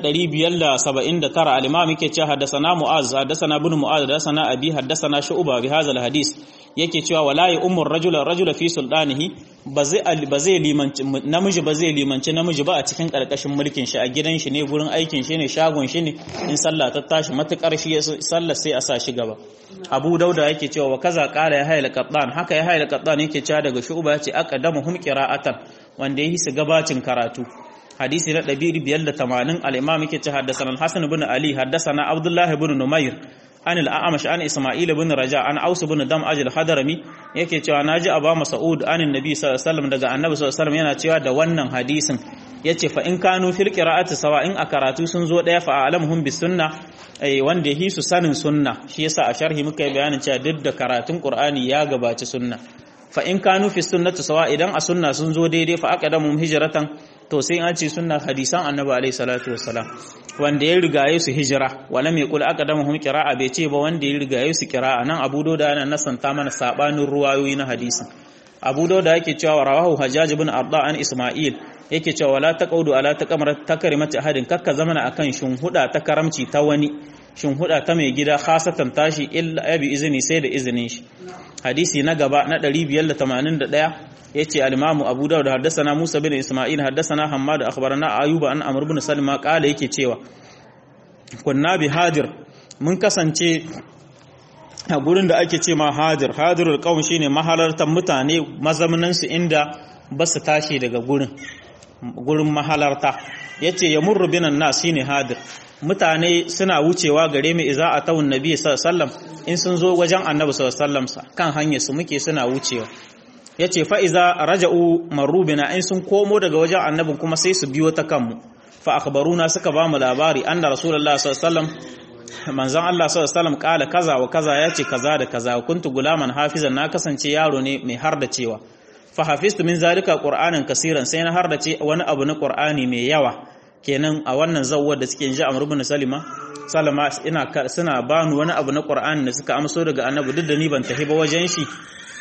579 al-Imam yake cewa haddathana Mu'az haddathana ibn Mu'az haddathana Abi haddathana Shu'ba bi hadha al-hadis yake cewa wala ya umur rajula rajula fi sultanihi ba zai ba zai limanci namiji ba zai limanci namiji ba a cikin karkashin mulkin shi a gidan shi ne gurin aikin shi ne shagon shi ne in sallah ta tashi matukar shi sallah sai a sa shi gaba Abu Dauda yake cewa wa kaza qala ya hayla qattan haka ya hayla qattan yake cewa daga shu'ba yace aqdamuhum qira'atan wanda yi su gabacin karatu hadisi na 580 al-imam yake cewa haddathana al-hasan ibn ali haddathana abdullah ibn numair an al'amash an Isma'il bin Raja an Aus bin Dam ajil Hadarami yake cewa naji Aba Mas'ud an Annabi sallallahu alaihi wasallam daga Annabi sallallahu alaihi wasallam yana cewa da wannan hadisin yace fa in kanu fil qira'ati sawa in a karatu sun zo daya fa alamuhum bis sunna eh wanda yi su sanin sunna shi yasa a sharhi muka yi bayanin cewa duk da karatun Qur'ani ya gabaci sunna fa in kanu fi sunnati sawa idan a sunna sun zo daidai fa aqadamu hijratan to sai an ce sunna hadisan Annabi alaihi salatu wassalam wanda ya rigaye su hijira wala mai kula aka dama hum qira'a bai ce ba wanda ya rigaye su qira'a nan Abu Dawud yana nasanta mana sabanin ruwayoyi na hadisin Abu Dawud yake cewa rawahu Hajjaj ibn Arda an Isma'il yake cewa wala taqaudu ala taqamar takrimati ahadin kakka zamana akan huda ta karamci ta wani huda ta mai gida khasatan tashi illa bi izini sai da izinin shi hadisi na gaba na 581 yace al-Imam Abu Dawud haddathana Musa bin Isma'il haddathana Hammad akhbarana Ayyuba an Amr ibn Salma qala yake cewa kunna bi hadir mun kasance a gurin da ake ce ma hadir hadirul qaum shine mahalartan mutane mazamnan su inda ba su tashi daga gurin gurin mahalarta yace yamurru binan nas shine hadir mutane suna wucewa gare mu iza atawun nabi sallallahu alaihi wasallam in sun zo wajen annabi sallallahu alaihi wasallam kan hanyar su muke suna wucewa ya ce fa'iza raja'u marubina in sun komo daga wajen annabin kuma sai su biyo ta kanmu fa akhbaruna suka ba mu labari an da rasulullah sallallahu manzon Allah sallallahu kala kaza wa kaza ya ce kaza da kaza kuntu gulaman hafizan na kasance yaro ne mai har da cewa fa hafiztu min zalika qur'anan kasiran sai na har da ce wani abu na qur'ani mai yawa kenan a wannan zawwar da suke ji amr ibn salima salama ina suna bani wani abu na qur'ani da suka amso daga annabi duk da ni ban tafi ba wajen shi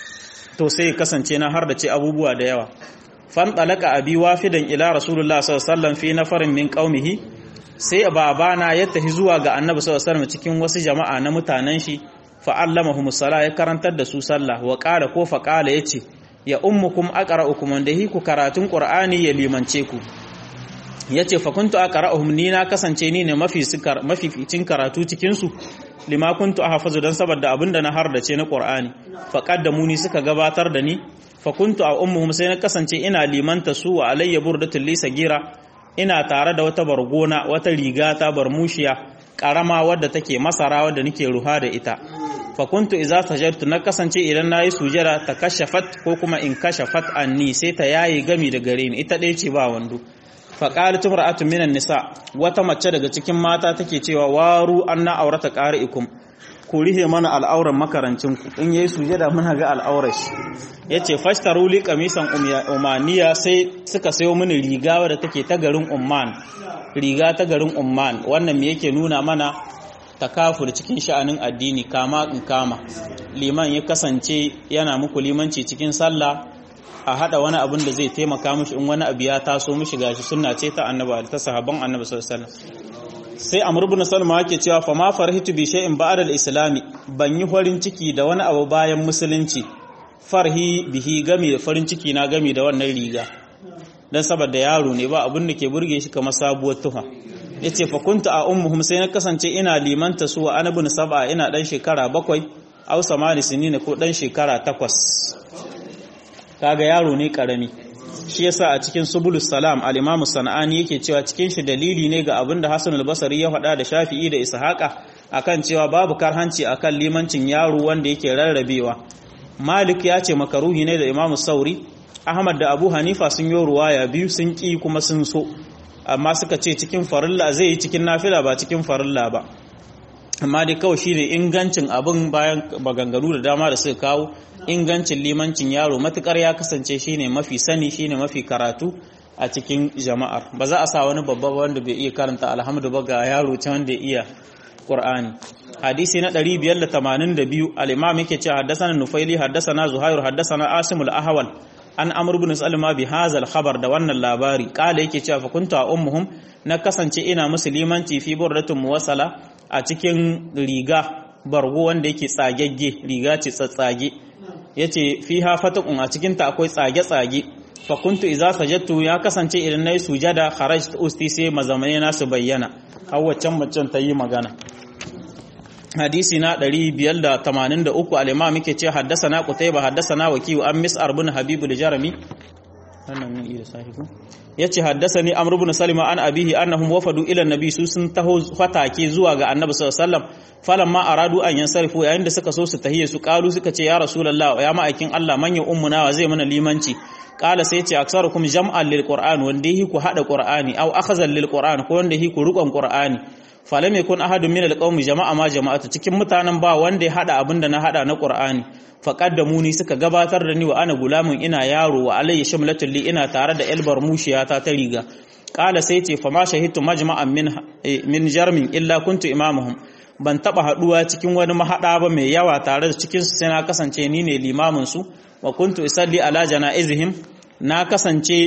to sai kasance na har da ce abubuwa da yawa fan talaka abi wafidan ila rasulullah sallallahu alaihi wasallam fi nafarin min qaumihi sai babana ya tafi zuwa ga annabi sallallahu alaihi wasallam cikin wasu jama'a na mutanen shi fa allamahumus sala ya karantar da su sallah wa qala ko fa qala yace ya ummukum aqra'ukum wanda hi ku karatun qur'ani ya limance ku yace fa kuntu aqra'uhum ni na kasance ni ne mafi mafi ficin karatu cikin su lima kuntu ahfazu dan saboda abinda na hardace na Qur'ani fa qaddamuni suka gabatar da ni fa kuntu a ummuhum sai na kasance ina limanta su wa alayya burdatul li sagira ina tare da wata bargona wata riga ta barmushiya karama wadda take masara wadda nake ruha da ita fa kuntu idza sajadtu na kasance idan nayi sujada ta kashafat ko kuma in kashafat anni sai ta yayi gami da gare ni ita ɗaya ce ba wando faƙali tumra'atu minan nisa wata mace daga cikin mata take cewa waru anna aurata qari'ikum ku rihe mana al'auran makarancin ku in yayi sujada muna ga al'aurar shi yace fashtaru li qamisan umaniya sai suka sayo mini riga wadda take ta garin umman riga ta garin umman wannan me yake nuna mana takafur cikin sha'anin addini kama in kama liman ya kasance yana muku limanci cikin sallah a hada wani abin da zai taimaka mishi in wani abu ya taso mishi gashi sunna ce ta annabi ta sahabban annabi sallallahu alaihi wasallam sai amr ibn salma yake cewa fa ma farhitu bi shay'in ba'da al-islami ban yi farin ciki da wani abu bayan musulunci farhi bihi gami da farin ciki na gami da wannan riga dan saboda yaro ne ba abin da ke burge shi kamar sabuwar tufa yace fa kuntu a ummuhum sai na kasance ina limanta su wa anabun sab'a ina dan shekara bakwai aw samani sinina ko dan shekara takwas kaga yaro ne karami shi yasa a cikin subulus salam al-imamu sana'ani yake cewa cikin shi dalili ne ga abin da Hassan al-Basri ya faɗa da Shafi'i da Ishaqa akan cewa babu karhanci akan limancin yaro wanda yake rarrabewa Malik ya ce makaruhi ne da Imamu Sauri Ahmad da Abu Hanifa sun yi ruwaya biyu sun ki kuma sun so amma suka ce cikin farilla zai yi cikin nafila ba cikin farilla ba amma dai kawai shine ingancin abin bayan maganganu da dama da suka kawo ingancin limancin yaro matukar ya kasance shine mafi sani shine mafi karatu a cikin jama'ar ba za a sa wani babba wanda bai iya karanta alhamdu ba ga yaro ta wanda ya iya qur'ani hadisi na 582 al-imam yake cewa haddathana nufaili haddathana zuhair haddathana asim al-ahwal an amr ibn salma bi hadha al-khabar da wannan labari kala yake cewa fa kuntu ummuhum na kasance ina musulmanci fi burdatun muwassala a cikin riga bargo wanda yake tsagegge riga ce tsatsage yace fiha fatakun a cikin ta akwai tsage tsage fa kuntu idza sajadtu ya kasance idan nayi sujada kharajt usti sai mazamane na su bayyana har waccan macen ta yi magana hadisi na 583 al-imam yake ce haddasana qutayba haddasana wakiyu an mis'ar bin habib al-jarmi wannan mun iya sahihu yace haddasani amr ibn salima an abihi annahum wafadu ila nabi su sun taho fatake zuwa ga annabi sallallahu alaihi wasallam falamma aradu an yansarifu yayin da suka so su tahiye su kalu suka ce ya rasulullah ya ma'aikin Allah manyan ummuna wa zai mana limanci kala sai ce aksarukum jam'an lil qur'an wanda yi ku hada qur'ani aw akhazan lil qur'an ko wanda yi ku rukon qur'ani falam yakun ahadun min alqawmi jama'a ma jama'atu cikin mutanen ba wanda ya hada abinda na hada na qur'ani faqaddamuni suka gabatar da ni wa ana gulamun ina yaro wa alayya shamlatul li ina tare da elbar mushiyata ta riga kala sai ce fa ma shahidtu majma'an min min jarmin illa kuntu imamuhum ban taba haduwa cikin wani mahada ba mai yawa tare da cikin su sai na kasance ni ne limamin su wa kuntu isalli ala janaizihim na kasance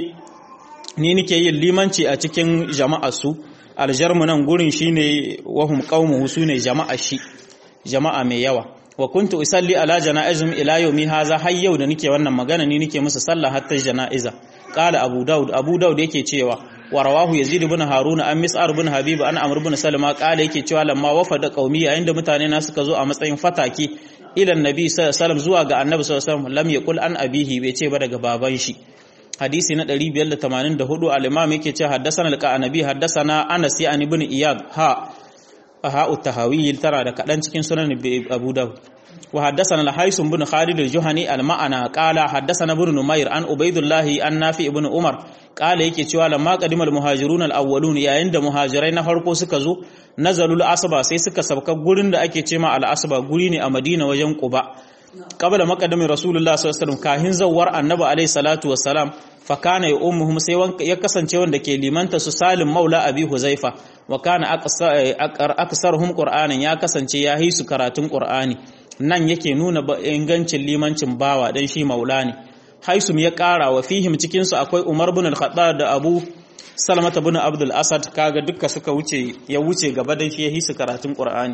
ni nike yin limanci a cikin jama'ar su aljarmu nan gurin shine wahum qaumuhu sune jama'a shi jama'a mai yawa wa kuntu usalli ala janaizim ila yawmi haza har yau da nike wannan magana ni nike musu sallah hatta janaiza qala abu daud abu daud yake cewa wa rawahu yazid ibn haruna an mis'ar ibn habib an amr ibn salama qala yake cewa lamma wafada qaumi yayin da mutane na suka zo a matsayin fataki ila annabi sallallahu alaihi wasallam zuwa ga annabi sallallahu alaihi wasallam lam yaqul an abihi bai ce ba daga baban shi hadisi na 584 al-imam yake ce haddathana al-qanabi haddathana Anas ya ibn Iyad ha ha utahawil tara da kadan cikin sunan Abu Dawud wa haddathana al-Haysum ibn Khalid al-Juhani al-ma'ana qala haddathana ibn Numayr an Ubaydullah an Nafi ibn Umar qala yake cewa lamma qadima al-muhajirun al-awwalun yayin da muhajirai na farko suka zo nazalul asba sai suka sabka gurin da ake cema al-asba guri ne a Madina wajen Quba qabla maqadami rasulullah sallallahu alaihi wasallam kahin zawar annabi alaihi salatu wassalam fa kana ya ummuhum sai ya kasance wanda ke limanta su salim maula abi huzaifa wa kana aksaruhum qur'anan ya kasance ya yi su karatun qur'ani nan yake nuna ingancin limancin bawa dan shi maula ne haisum ya kara wa fihim cikin su akwai umar bin al-khattab da abu salamata bin abdul asad kaga dukka suka wuce ya wuce gaba dan shi ya yi su karatun qur'ani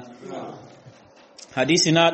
hadisi na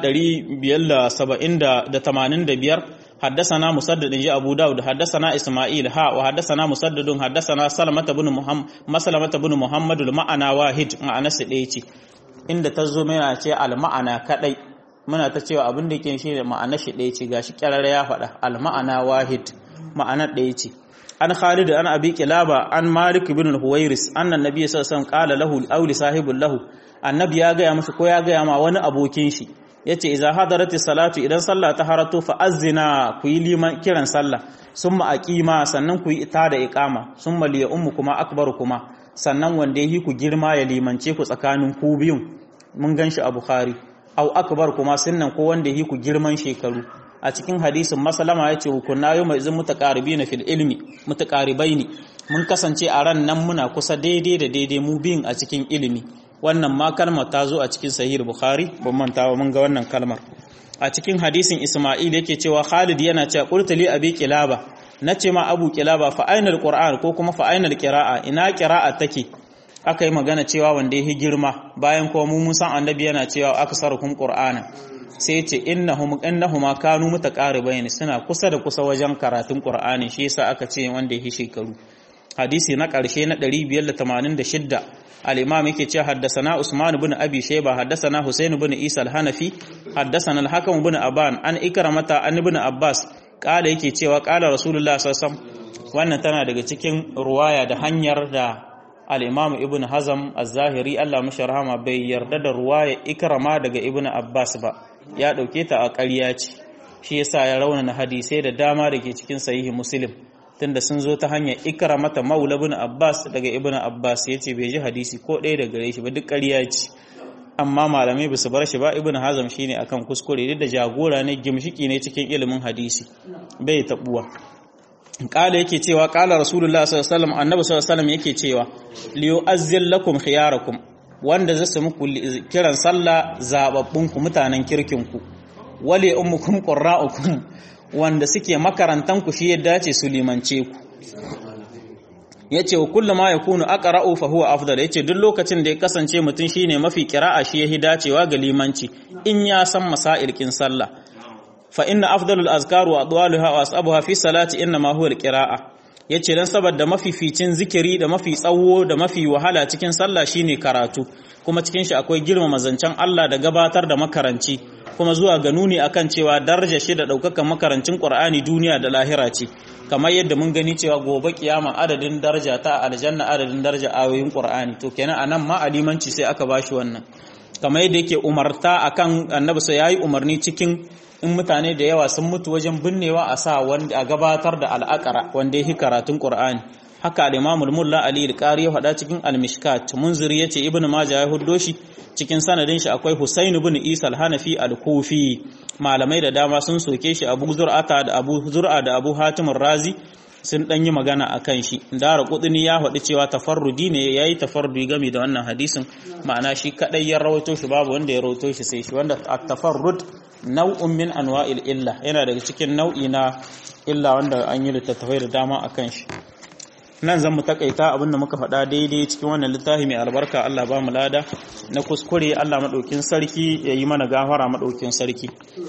585 حدثنا مسدد جاء أبو داود حدثنا إسماعيل ها وحدثنا مسدد حدثنا سلمة بن محمد مسلمة بن محمد المعنى واحد معنى سديتي inda ta zo mana ce al-ma'ana kadai muna ta cewa abin da ke shi da ma'ana shi ɗaya ce gashi kyarara ya faɗa al-ma'ana wahid ma'ana ɗaya ce an Khalid an Abi Kilaba an Malik ibn al-Huwairis anna nabiy sallallahu alaihi wasallam qala lahu aw li sahibul lahu annabi ya ga ya musu ko ya ga ma wani abokin shi yace idza hadarati salatu idan sallah ta harato fa azzina ku yi liman kiran sallah summa aqima sannan ku yi ita da iqama summa liya ummu kuma akbar kuma sannan wanda yi ku girma ya limance ku tsakanin ku biyun mun ganshi a bukhari au akbar kuma sannan ko wanda yi ku girman shekaru a cikin hadisin masalama yace kunna yau mai zin mutaqaribina fil ilmi mutaqaribaini mun kasance a ran nan muna kusa daidai da daidai mu biyun a cikin ilimi wannan ma kalmar ta zo a cikin sahih bukhari ban manta ba mun ga wannan kalmar a cikin hadisin isma'il yake cewa khalid yana cewa qultu li abi kilaba nace ma abu kilaba fa ainal qur'an ko kuma fa ainal qira'a ina qira'a take aka yi magana cewa wanda ya girma bayan kuma mu mun san annabi yana cewa aksarukum qur'ana sai ya ce innahum innahuma kanu mutaqaribain suna kusa da kusa wajen karatun qur'ani shi yasa aka ce wanda ya shekaru hadisi na ƙarshe na 586 الإمام يكي حدثنا عثمان بن أبي شيبة حدثنا حسين بن عيسى الحنفي حدثنا الحكم بن أبان أن إكرمة أن ابن عباس قال يكي cewa قال رسول الله صلى الله عليه وسلم wannan tana daga cikin ruwaya da hanyar da al-Imam Ibn Hazm az-Zahiri Allah mashi rahama bai yarda da ruwaya Ikrama daga Ibn Abbas ba ya dauke ta a ƙarya ce shi yasa ya raunana hadisai da dama da ke cikin sahihi Muslim tunda sun zo ta hanyar ikramata maula ibn abbas daga ibn abbas yace bai ji hadisi ko ɗaya daga gare shi ba duk ƙarya ce amma malamai ba su bar shi ba ibn hazam shine akan kuskure duk da jagora ne gimshiki ne cikin ilimin hadisi bai tabuwa kala yake cewa kala rasulullah sallallahu alaihi wasallam annabi sallallahu alaihi wasallam yake cewa liyu azzil lakum khiyarakum wanda zai muku kiran sallah zababbun ku mutanen kirkin ku wali ummukum qurra'ukum wanda suke makarantan ku shi ya dace su limance ku yace wa kullu ma yakunu aqra'u fa huwa afdal yace duk lokacin da ya kasance mutum shine mafi qira'a shi yahi dacewa ga limanci in ya san masail kin sallah fa inna afdalul azkar wa adwaluha wa ashabuha fi salati inna ma huwa alqira'a yace dan saboda mafificin zikiri da mafi tsawo da mafi wahala cikin sallah shine karatu kuma cikin shi akwai girmama zancen Allah da gabatar da makaranci kuma zuwa ga nuni akan cewa daraja shi da daukakan makarancin Qur'ani duniya da lahira ce kamar yadda mun gani cewa gobe kiyama adadin daraja ta aljanna adadin daraja ayoyin Qur'ani to kenan anan ma alimanci sai aka bashi wannan kamar yadda yake umarta akan annabi sai yayi umarni cikin in mutane da yawa sun mutu wajen binnewa a sa wanda a gabatar da al'aqara wanda yake karatun Qur'ani haka al-Imam al-Mulla Ali al-Qari ya faɗa cikin al-Mishkat munziri yace Ibn Majah ya huddo shi cikin sanadin shi akwai Husain ibn Isa al-Hanafi al-Kufi malamai da dama sun soke shi Abu Zur'ata da Abu Zur'a da Abu Hatim razi sun dan yi magana akan shi Dara Qudni ya faɗi cewa tafarrudi ne yayi tafarrudi game da wannan hadisin ma'ana shi kadai ya rawaito shi babu wanda ya rawaito shi sai shi wanda at-tafarrud nau'un min anwa'il illa yana daga cikin nau'i na illa wanda an yi littattafai da dama akan shi nan zan mu takaita abinda muka faɗa daidai cikin wannan littafi mai albarka Allah ba mu lada na kuskure Allah maɗaukin sarki ya yi mana gafara maɗaukin sarki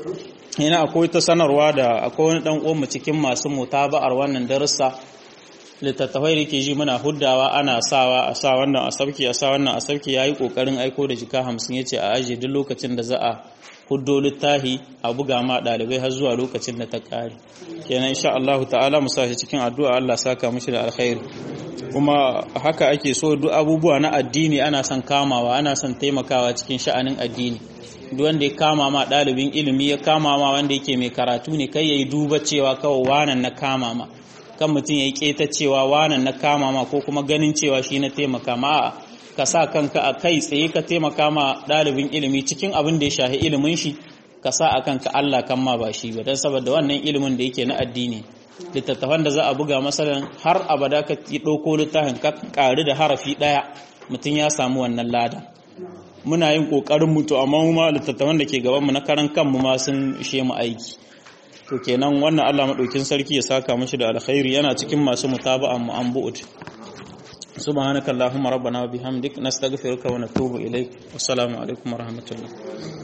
yana akwai ta sanarwa da akwai wani ɗan uwanmu cikin masu mutaba'ar wannan darussa littattafai da ke ji muna huddawa ana sawa a sa wannan a sauki a sa wannan a sauki ya yi ƙoƙarin aiko da jika hamsin ya ce a ajiye duk lokacin da za a huddo littahi a buga ma ɗalibai har zuwa lokacin da ta ƙare kenan insha Allah ta'ala mu sa shi cikin addu'a Allah saka mishi da alkhairi kuma haka ake so duk abubuwa na addini ana son kamawa ana son taimakawa cikin sha'anin addini duk wanda ya kama ma ɗalibin ilimi ya kama ma wanda yake mai karatu ne kai yayi duba cewa kawai wanan na kama ma kan mutum ya yi keta cewa wanan na kama ma ko kuma ganin cewa shi na taimaka ma ka sa kanka a kai tsaye ka taimaka ma ɗalibin ilimi cikin abin da ya shahi ilimin shi ka sa a kanka Allah kan ma ba shi ba don saboda wannan ilimin da yake na addini littattafan da za a buga masalan har abada ka ɗauko littafin ka ƙari da harafi ɗaya mutum ya samu wannan lada muna yin ƙoƙarin mutu amma mu ma littattafan da ke gabanmu na karan kanmu ma sun ishe mu aiki to kenan wannan Allah maɗaukin sarki ya saka mishi da alkhairi yana cikin masu mutaba'an mu an bu'ud سبحانك اللهم ربنا وبحمدك نستغفرك ونتوب إليك والسلام عليكم ورحمة الله